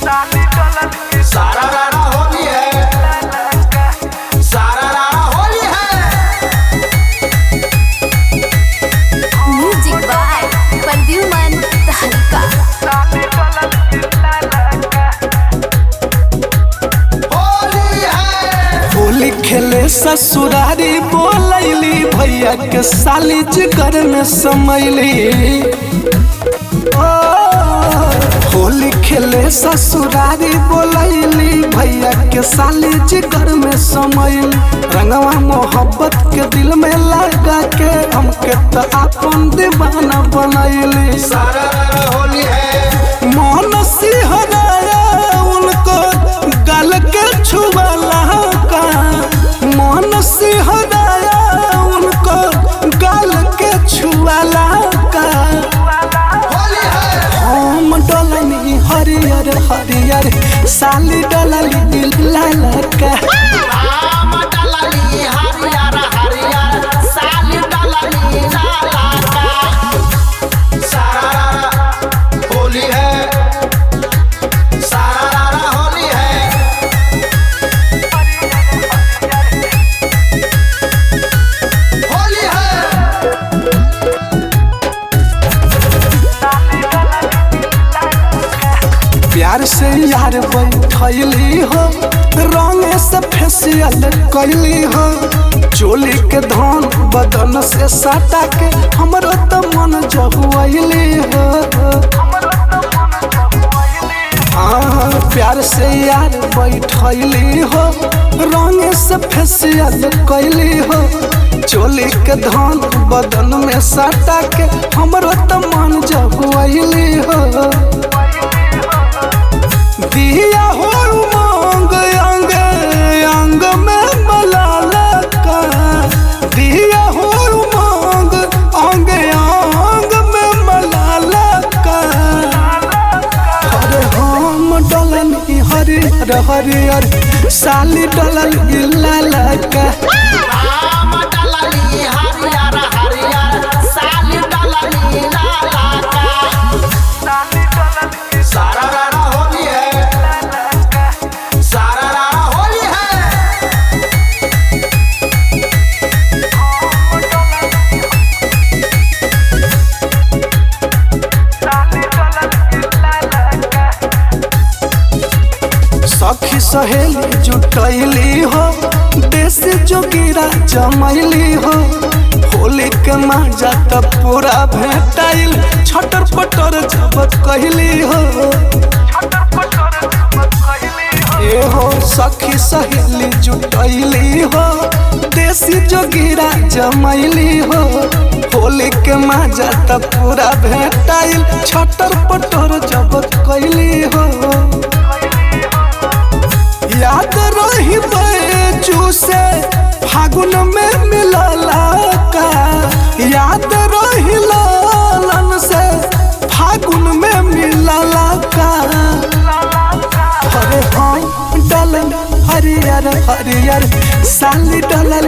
सारा रारा होली है सारा रारा होली है म्यूजिक बाय प्रद्युमन तहलका होली है होली खेले ससुरारी बोलैली भैया के साली जिगर में समैली ओ, होली खेले ससुरारी बोलैली भैया के साली जिगर में समैली रंगवा मोहब्बत के दिल में लगा के हमके तो अपन दीवाना बनैली सारा रारा होली है मन सिहराया उनको गल के छुआला का मन सिहराया उनको गल के छुआला का होली है हम डलनी हरियर हरियर साली डलली लाल का राम डलली हरियर हरियर साली डलली लाला का सारा रारा होली है सारा रारा होली है होली है प्यार से यार बैठली हो रंग से फेसियल कैली हो चोली के धान बदन से सटा के हमरो तो मन जहुआली हो हाँ प्यार से यार बैठली हो रंग से फेसियल कैली हो चोली के धान बदन में सटा के हमरो तो मन जहुआली हो दिया हो उमंग अंग अंग में मलाला का दिया हो उमंग अंग अंग में मलाला का अरे हम डलन हरियर हरियर साली डलल लाला का राम डलली हरियर हरियर साली डलली लाला का सारा रारा होली है सारा रारा होली है सखी सहेली जुटैली हो देश जोगिरा जमैली हो होली के मजा त पूरा भेटाइल छटर पटर जब कहली हो ए हो सखी सहेली जुटैली हो देसी जोगिरा जमैली हो होली के मजा त पूरा भेटाइल छटर पटर जब कहली हो याद रही बैजू से फागुन में मिलला का याद रही लालन से फागुन में मिलला का अरे हम डलन हरियर हरियर साली डलल